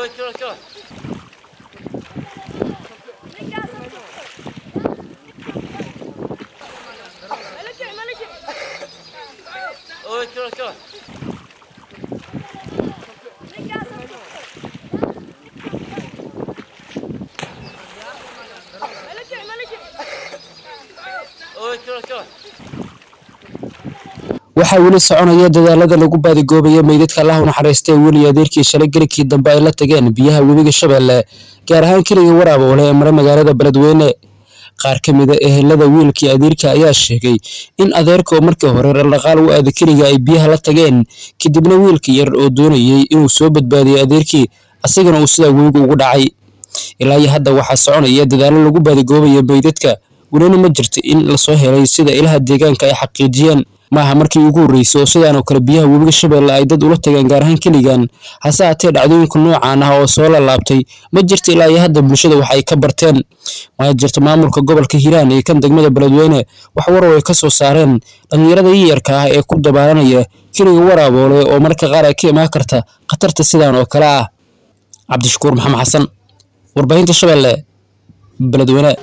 Oj, kolla, kolla. Oj, kolla, kolla. Oj, kolla, kolla. waxaa weli soconaya dadaalada lagu baadigoobayo meydadka allah u naxariistay weli adeerkii shalay gelikii dambe ay la tageen biyaha webiga shabeelle gaar ahaan keliga waraaboole ee mara magaalada beledweyne qaar ka mid a ehelada wiilkii adeerka ayaa sheegay in adeerka oo markii hore dhaqdhaqaal u aada keliga ay biyaha la tageen kadibna wiilkii yar oo doonayey inuu soo badbaadiyo adeerkii asagana uu sidaa webiga ugu dhacay ilaa iyo hadda waxaa soconaya dadaalo lagu baadigoobayo meydadka welina ma jirto in lasoo helay sida ilaha deegaanka ay xaqiijiyeen maaha markii ugu horreysay oo sidaan oo kale biyaha webiga shabeelle ay dad ula tageen gaar ahaan keligan hase haatee dhacdooyinka noocaan ah oo soo lalaabtay ma jirto ilaa iyo hadda bulshada wax ay ka barteen ma jirto maamulka gobolka hiiraan iyo kan degmada beledweyne wax warow ay ka soo saareen dhallinyarada yiyarka ah ee ku dabaalanaya keliga waraaboole oo marka qaar ay ka imaan karta khatarta sidaan oo kale ah cabdishakuur maxamed xasan warbaahinta shabeelle beledweyne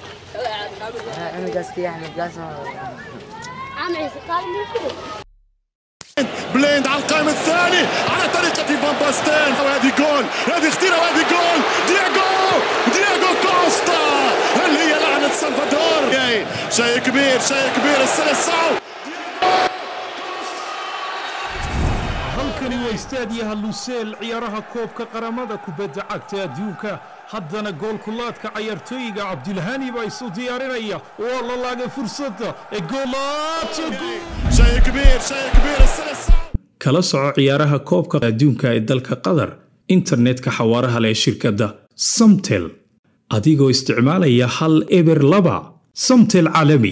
بليند على القائم الثاني على طريقة فان باستين وهذه جول هذه خطيرة وهذه جول دياغو دياغو كوستا هل هي لعنة سلفادور جاي. شيء كبير شيء كبير السلسعو halkani waa istaadiyaha luseel ciyaaraha koobka qaramada kubadda cagta adduunka haddana goolkulaadka cayaartooyiga cabdilhani baa isu diyaarinaya waa la laagay fursadda ee goolaadka شيء كبير شيء كبير السلسعو kala soco ciyaaraha koobka adduunka ee dalka qatar internetka xawaaraha leh ee shirkadda samtel adigoo isticmaalaya hal eber laba samtel caalami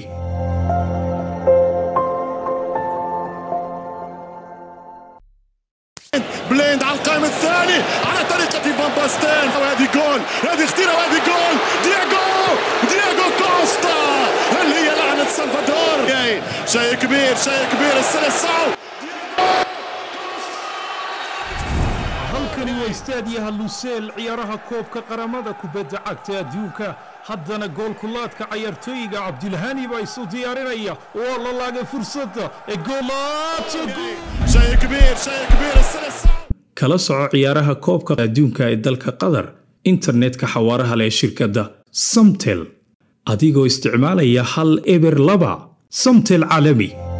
بليند على القائم الثاني على طريقة فان باستين وهذه جول هذه خطيرة وهذه جول دياغو دياغو كوستا هل هي لعنة سلفادور جاي. شيء كبير شيء كبير السلسعو halkani waa istaadiyaha luseel ciyaaraha koobka qaramada kubadda cagta adduunka haddana goolkulaadka cayaartooyiga cabdilhani baa isu diyaarinaya waa la laagay fursadda ee goolaadka شيء كبير شيء كبير السلسعو kala soco ciyaaraha koobka adduunka ee dalka qatar internetka xawaaraha leh ee shirkadda samtel adigoo isticmaalaya hal eber laba samtel caalami